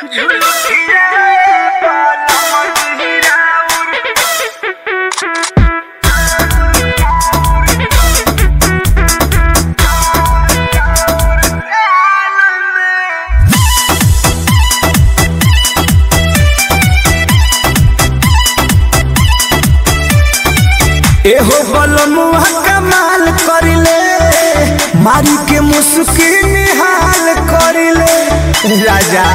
एहो बलमुआ कमाल करिले मारी के मुस्की निहाल करिले राजा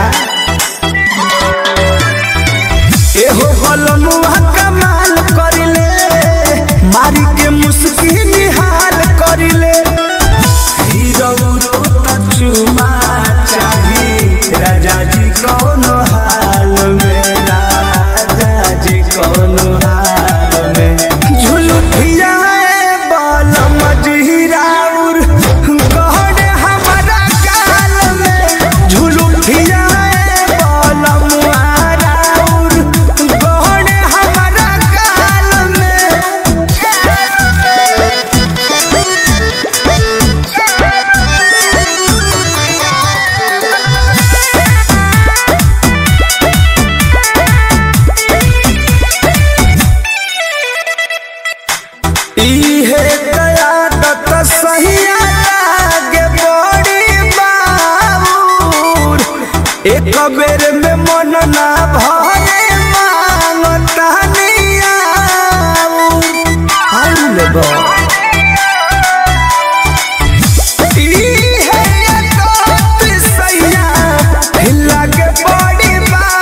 एहो बलमुआ कमाल करिले मारी के मुस्की निहाल करिले हीरो रोता चुमा चाही राजा जी कौन हाल में राजा जी कौन हाल में झुलुठिया बाल मजहिराउर गहन हमारा गाल में झुलुठिया बाल मुहाराउर गहन हमारा गाल में इहे कयादत सहिया लागे बड़ी बाबूर एक बेर में मन ना भरे मांगता नियाऊर बा इहे कयादत सहिया लागे बड़ी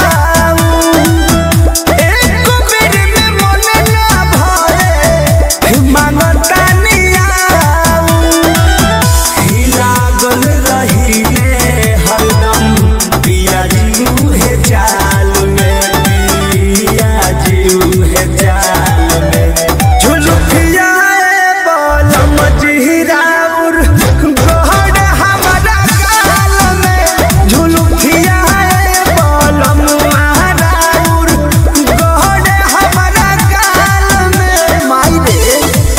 बाबूर एक बेर में मन ना भरे मांगता नियाऊ लागल रहिले हरदम पिया जीव है जाल में पिया जीव है जाल में झुलुकिया बोल मजहिराउर गहन हमारा गाल में झुलुकिया बोल मुहाराउर गहन हमारा गाल में माई रे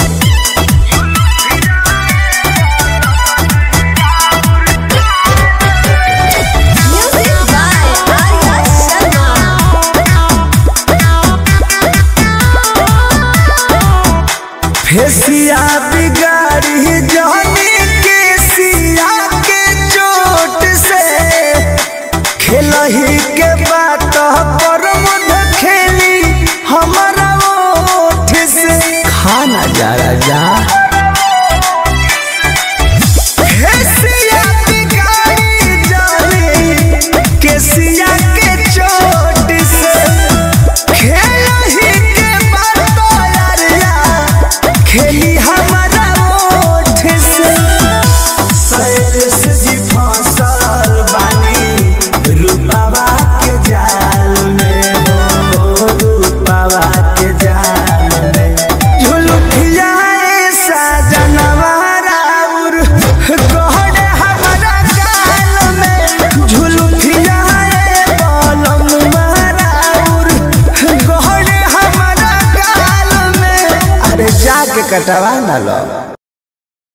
Music by Arya Sharma. फेसिया बिगाड़ी जाने के सिया के चोट से खेलही के बात पर मुध खेली हमारा ओठ से खाना जा राजा फेसिया बिगाड़ी जाने के सिया के चोट से खेलही के बात यारिया खेली हमारा ओठ से सैरस जी फसल बानी रूपावा के जाल में हो रूपावा के जाल में झुलुकिया सजनवा राउर गहन हमारा गाल में झुलुकिया बलम राउर गहन हमारा गाल में अरे जाके कटवा ना लो